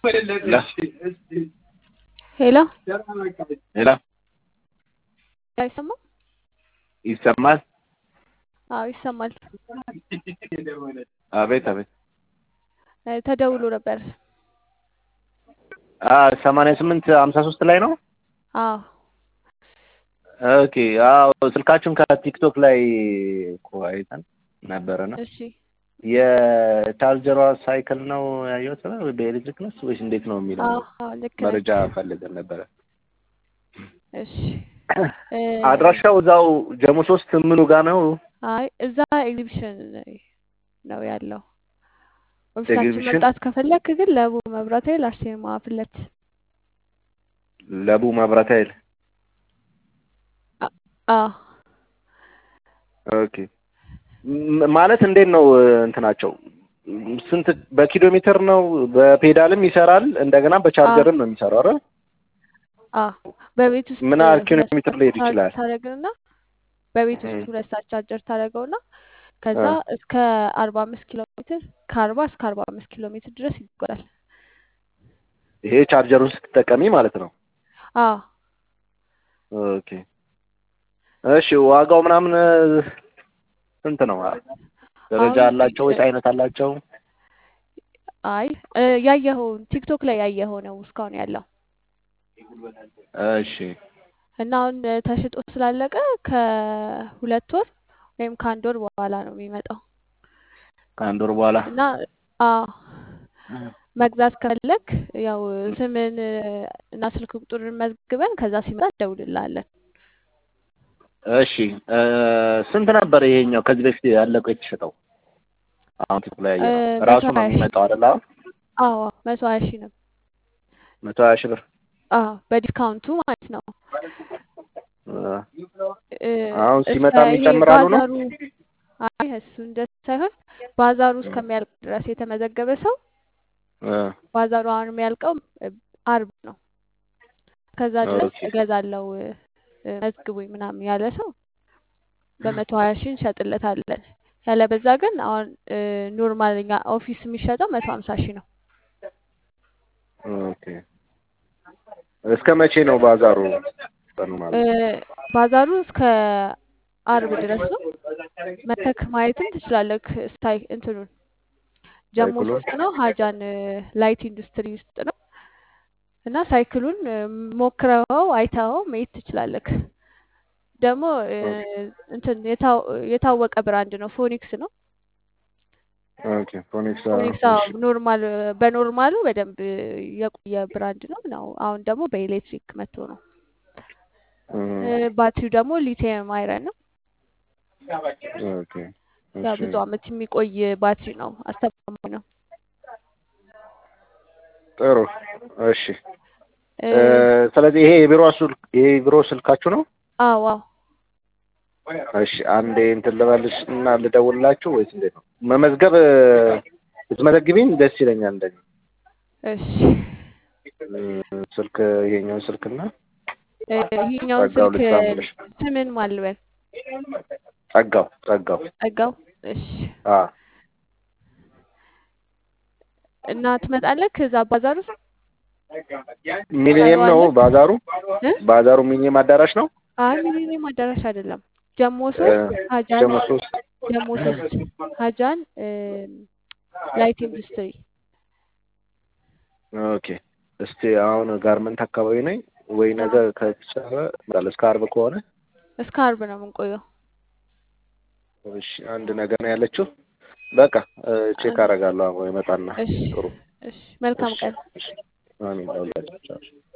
ሄሎ ሄሎ አይሰማም? ይሰማል? አዎ ይሰማል። አቤት አቤት። እ ተደውሎ ነበር። ሰማንያ ስምንት ሀምሳ ሶስት ላይ ነው። አዎ ኦኬ አዎ ስልካችሁን ከቲክቶክ ላይ እኮ አይተን ነበረና እሺ የቻርጀሯ ሳይክል ነው ያየሁት ወይ በኤሌክትሪክ ነው ወይስ እንዴት ነው የሚለው አዎ አዎ ልክ ነህ። መረጃ ፈልገን ነበረ። እሺ እ አድራሻው እዛው ጀሞ ሶስት ምኑ ጋ ነው? አይ እዛ ኤግዚቢሽን ነው ያለው። ኦፊሳችን ኤግዚቢሽን? መምጣት ከፈለክ ግን ለቡ መብራት ኃይል አርሴማ ፊት ለፊት ለቡ መብራት ኃይል አዎ ኦኬ ም- ማለት እንዴት ነው እንትናቸው ስንት በኪሎ ሜትር ነው? በፔዳልም ይሰራል እንደገና በቻርጀርም ነው የሚሰራው አይደል? አዎ በቤት ውስጥ ምን ያህል ኪሎ ሁለት ሜትር ሰዓት ሊሄድ ቻርጅ ይችላል? ታደርግና በቤት ውስጥ እም። ሁለት ሰዓት ቻርጀር ታደርገውና ከዛ አ እስከ አርባ አምስት ኪሎ ሜትር ከአርባ እስከ አርባ አምስት ኪሎ ሜትር ድረስ ይጓዛል። ይሄ ቻርጀሩን ስትጠቀሚ ማለት ነው። አዎ ኦኬ እሺ ዋጋው ምናምን ስንት ነው? ደረጃ አሁን አላቸው ወይስ አይነት አላቸው? አይ እ ያየኸውን ቲክቶክ ላይ ያየኸው ነው እስካሁን ያለው እሺ እና አሁን እ ተሽጦ ስላለቀ ከሁለት ወር ወይም ከአንድ ወር በኋላ ነው የሚመጣው ከአንድ ወር በኋላ እና አዎ መግዛት ከፈለክ ያው ስምን እ እና ስልክ ቁጥርን መዝግበን ከዛ ሲመጣ እንደውልልሃለን። እሺ እ ስንት ነበር ይሄኛው ከዚህ በፊት ያለቀው የተሸጠው? አሁን ቲክቶክ ላይ እ ያየነው መቶ ራሱ ነው ሀያ ሺህ የሚመጣው አይደል? አሁን አዎ መቶ ሀያ ሺህ ነው። መቶ ሀያ ሺህ ብር አዎ በዲስካውንቱ ማለት ነው። እ እ አሁን እስከ ሲመጣም ይሄ ይጨምራሉ ነው? ባዛሩ አይ እሱ እንደሱ ሳይሆን ባዛሩ እስከሚያልቅ ድረስ የተመዘገበ ሰው እ ባዛሩ አሁን የሚያልቀው እ አርብ ነው። ከዛ ድረስ ኦኬ እገዛለሁ እ እ መዝግቡኝ ምናምን ያለ ሰው በመቶ ሀያ ሺህ እንሸጥለታለን። ያለበዛ ግን አሁን እ ኖርማል እኛ ኦፊስ የሚሸጠው መቶ ሀምሳ ሺህ ነው። ኦኬ እስከ መቼ ነው ባዛሩ ቀኑ እ ማለት ነው? ባዛሩ እስከ አርብ ድረስ ነው። መተክ ማየትም ትችላለህ። ስታይ እንትኑን ጀሞ ሳይክሉን ሶስት ነው ሀጃን እ ላይት ኢንዱስትሪ ውስጥ ነው እና ሳይክሉን እ ሞክረኸው አይተኸው መሄድ ትችላለህ። ደግሞ እ ኦኬ እንትን የታው የታወቀ ብራንድ ነው። ፎኒክስ ነው። ኦኬ ፎኒክስ ፎኒክስ እሺ አዎ ኖርማል በኖርማሉ በደንብ የቆየ ብራንድ ነው ነው አሁን ደግሞ በኤሌክትሪክ መጥቶ ነው። እ እ ባትሪው ደግሞ ሊቲየም አይረን ነው። ኦኬ ያው እሺ ብዙ አመት የሚቆይ ባትሪ ነው። አስተማማኝ ነው። ጥሩ እሺ እ እ ስለዚህ ይሄ የቢሮ ስልክ ይሄ የቢሮ ስልካችሁ ነው? አዎ አዎ እሺ አንዴ እንትን ልበልሽ እና ልደውልላችሁ ወይስ እንዴት ነው? መመዝገብ እ ብትመዘግቢኝ ደስ ይለኛል እንደኔ እሺ እ ስልክ ይሄኛውን ስልክና እ ይሄኛውን ጸጋው ስልክ ልስጣምልሽ ስምን ማን ልበል? ጸጋው ጸጋው ጸጋው። እሺ አ እና ትመጣለህ ከዛ ባዛር ውስጥ ሚሊኒየም ነው ታየዋለህ? ባዛሩ እ ባዛሩ ሚሊኒየም አዳራሽ ነው? አይ ሚሊኒየም አዳራሽ አይደለም። ጀሞ እ ሶስት ሀጃን ጀሞ ሶስት ጀሞ ሶስት ሀጃን እ ላይት ኢንዱስትሪ ኦኬ እስቲ አሁን ጋርመንት አካባቢ ነኝ ወይ ነገ አዎ ከተቻለ እመጣለሁ እስከ ዓርብ ከሆነ እስከ አርብ ነው የምንቆየው። እሺ አንድ ነገር ነው ያለችው በቃ እ ቼክ አንድ አደርጋለሁ አሁን ይመጣና እሺ ጥሩ እሺ መልካም እሺ ቀን። እሺ አሜን ለሁላችን